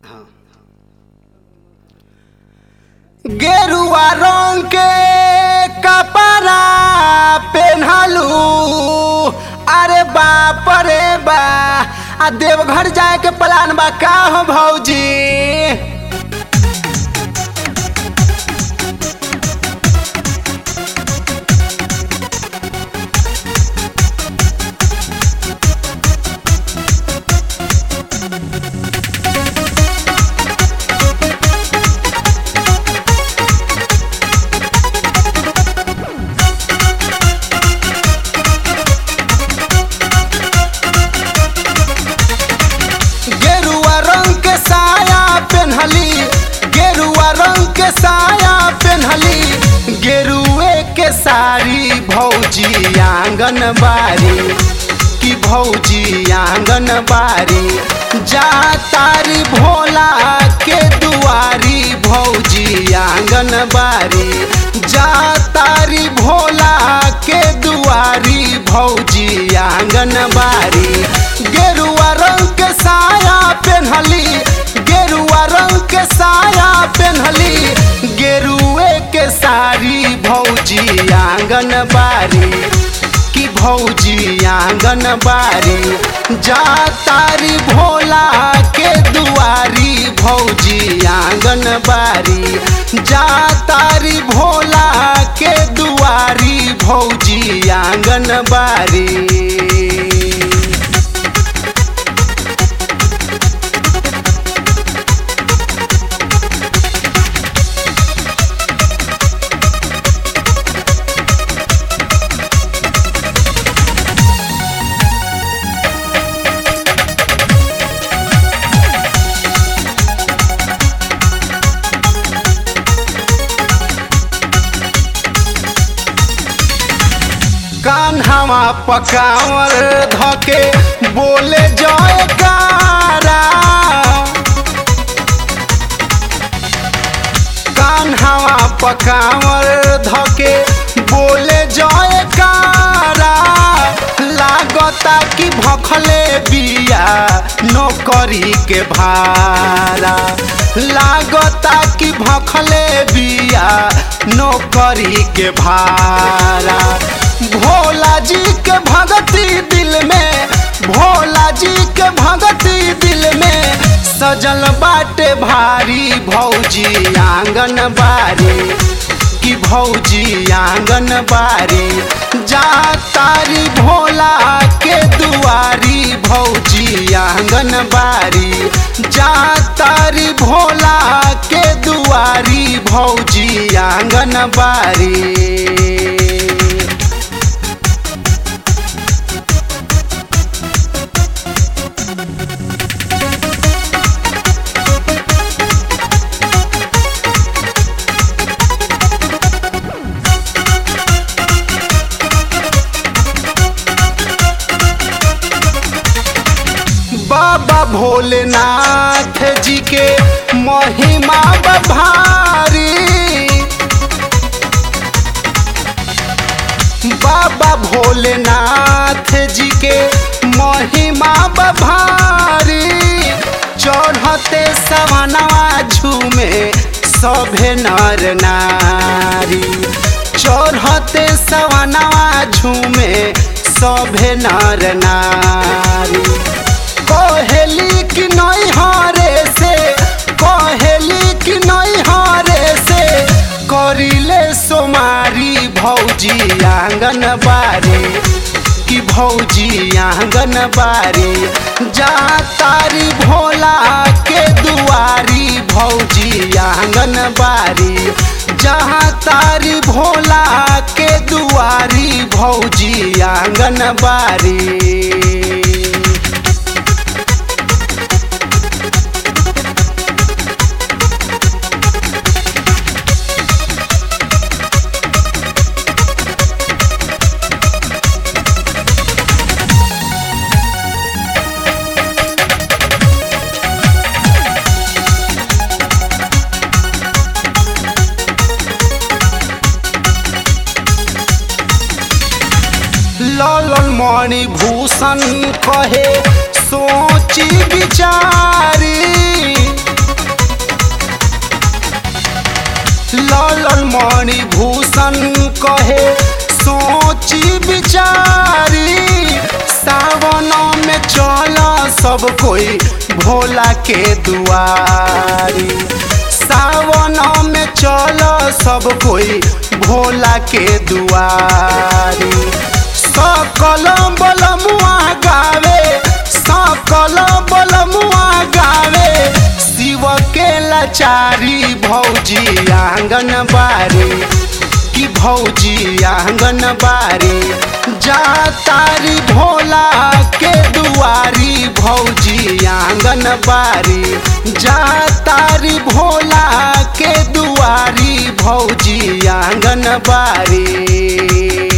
गेरुआ रंग के कपड़ा पेन्हलू अरे बाप रे बा आ देवघर जाए के प्लान बा का हो भौजी गेरुआ रंग के साया पेन्हली गेरुआ रंग के साया पेन्हली गेरुए के साड़ी भौजी आंगन बारी की भौजी आंगन बारी जा तारी भोला के दुआरी भौजी आंगन बारी जा तारी भोला के दुआरी भौजी आंगन बारी गेरुआ रंग के साया पेन्हली गेरुआ रंग के साया पेन्हली गेरुए के साड़ी भौजी आंगन बारी की भौजी आंगन बारी जा तारी भोला के दुआरी भौजी आंगन बारी जा तारी भोला के दुआरी भौजी आंगन बारी कान्हावा पकावर धके बोले जयकारा कान्हावा पकावर धके बोले जयकारा लागता कि भखले बिया नौकरी के भारा लागता कि भखले बिया नौकरी के भारा भोला जी के भगती दिल में भोला जी के भगती दिल में सजल बाटे भारी भौजी आंगन बारी की भौजी आंगन बारी जा तारी भोला के दुआरी भौजी आंगन बारी जा तारी भोला के दुआरी भौजी आंगन बारी बाबा भोलेनाथ जी के महिमा बभारी बाबा भोलेनाथ जी के महिमा बभारी चढ़ते सवनवा झूमे सभे नर नारी चढ़ते सवनवा झूमे सभे नर नारी कहेली कि नहीं हारे से कहेली कि नहीं हारे से करिले सोमारी भौजी आंगन बारी कि भौजी आंगन बारी जा तारी भोला के दुआरी भौजी आंगन बारी जहाँ तारी भोला के दुआरी भौजी आंगन बारी ललन मणि भूषण कहे सोची विचारी मणि भूषण कहे सोची विचारी सावन में चल सब कोई भोला के दुआरी सावन में चल सब कोई भोला के दुआरी सकल बलमुआ गावे सकल बलमुआ गावे शिव के लाचारी भौजी आंगन बारी कि भौजी आंगन बारी जा तारी भोला के दुआरी भौजी आंगन बारी जा तारी भोला के दुआरी भौजी आंगन बारी